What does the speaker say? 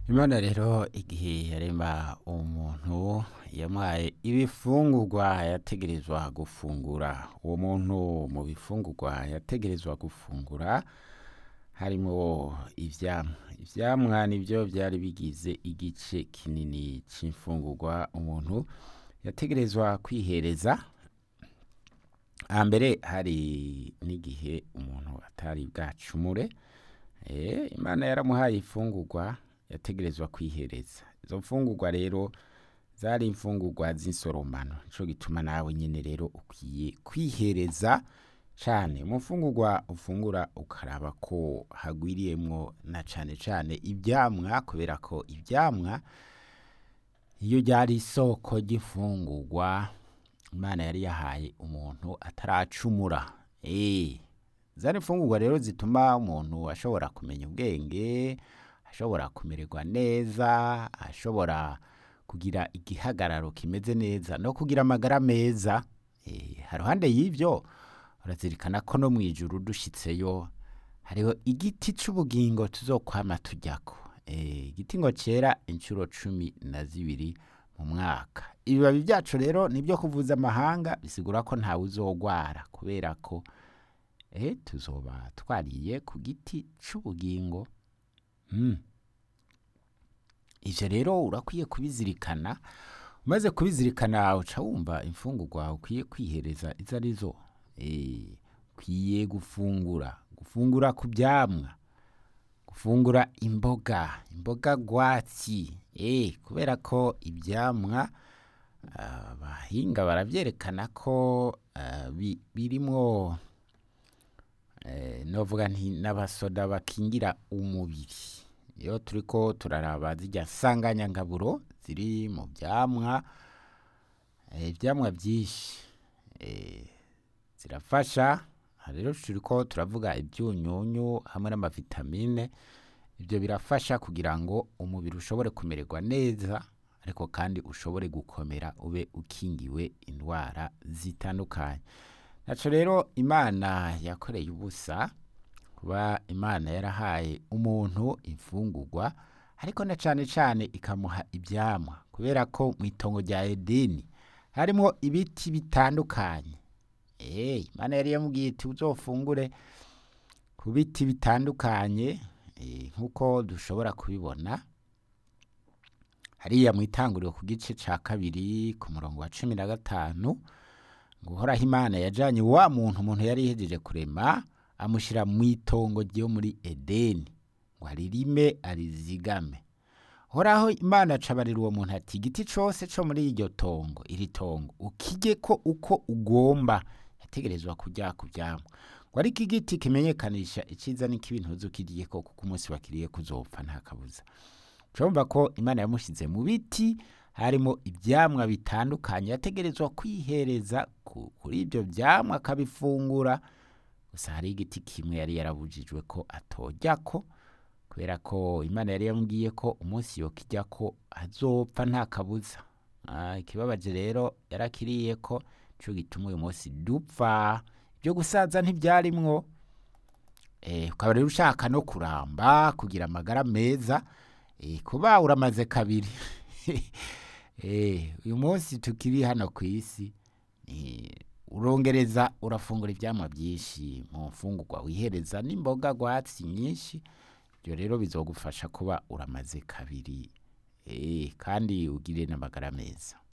imana rero igihe yarema umuntu yamuhaye ibifungurwa yategerezwa gufungura uwo muntu mu bifungurwa yategerezwa gufungura harimo ivyamwa ivyamwa nivyo vyari bigize igice kinini c'imfungurwa umuntu yategerezwa kwihereza hambere hari n'igihe umuntu atari bwacumure eh, imana yaramuhaye imfungurwa yategerezwa kwihereza izo mfungurwa rero zari imfungurwa z'insoromano nico gituma nawe nyene rero ukwiye kwihereza cane mu mfungurwa ufungura ukaraba ko hagwiriyemwo na cane cane ivyamwa kubera ko ivyamwa iyo ryari isoko ry'imfungurwa imana yari yahaye umuntu ataracumura eh zari imfungurwa rero zituma umuntu ashobora kumenya ubwenge ashobora kumererwa neza ashobora kugira igihagararo kimeze neza no kugira amagara meza eh haruhande y'ivyo urazirikana ko no mwijuru dushitseyo hariho igiti c'ubugingo tuzokwama tujyako eh igiti ngo cera incuro cumi na zibiri mu mwaka ibibabi vyacu rero nibyo kuvuza amahanga bisigura ko ntawe uzogwara kubera ko eh tuzoba twariye ku giti c'ubugingo mm. ivyo rero urakwiye kubizirikana umaze kubizirikana uca wumva imfungurwa ukwiye kwihereza izo arizo eh ukwiye gufungura gufungura ku vyamwa gufungura imboga imboga rwatsi eh kubera ko ivyamwa abahinga baravyerekana ko ah, bi- birimwo eh, novuga nti n'abasoda bakingira umubiri iyo turiko turaraba zirya nsanganyangaburo ziri mu vyamwa eh, ivyamwa vyinshi eh, zirafasha aha rero turiko turavuga ivyunyunyu hamwe n'amavitamine ivyo birafasha kugira ngo umubiri ushobore kumererwa neza ariko kandi ushobore gukomera ube ukingiwe indwara zitandukanye naco rero imana yakoreye ubusa kuba imana yarahaye umuntu imfungurwa ariko na cane cane ikamuha ivyamwa kubera ko mw'itongo rya edeni harimwo ibiti bitandukanye Eh, imana yari yamubwiye iti uzofungure ku biti bitandukanye eh, nk'uko dushobora kubibona hariya mw'itanguriro ku gice ca kabiri ku murongo wa cumi na gatanu ngo uhoraho imana yajanye wa muntu umuntu yari yihejeje kurema amushira mw'itongo ryo muri edeni ngo aririme arizigame horaho imana acabarira uwo muntu ati igiti cose co muri iryo tongo iri tongo ukijyeko uko ugomba yategerezwa kurya ku vyamwa ngo ariko igiti kimenyekanisha iciza n'ikibi ntuzukiriyeko kuko umunsi wakiriye kuzopfa nta kabuza urumva ko imana yamushize mu biti harimo ivyamwa bitandukanye yategerezwa kwihereza ku- kuri ivyo vyamwa akabifungura gusa hari igiti kimwe yari yarabujijwe ko atojyako kubera ko imana yari yamubwiye ko umunsi yokijya ko azopfa nta kabuza Ah, ikibabaje rero yarakiriye ko nico gituma uyu munsi dupfa ibyo gusaza ntibyarimwo eh, ukaba rero ushaka no kuramba kugira amagara meza eh, kuba uramaze kabiri eh, uyu munsi tukiri hano ku isi eh, urongereza urafungura ivyamwa byinshi mu mfungurwa wihereza n'imboga rwatsi nyinshi ibyo rero bizogufasha kuba uramaze kabiri eh, kandi ugire n'amagara meza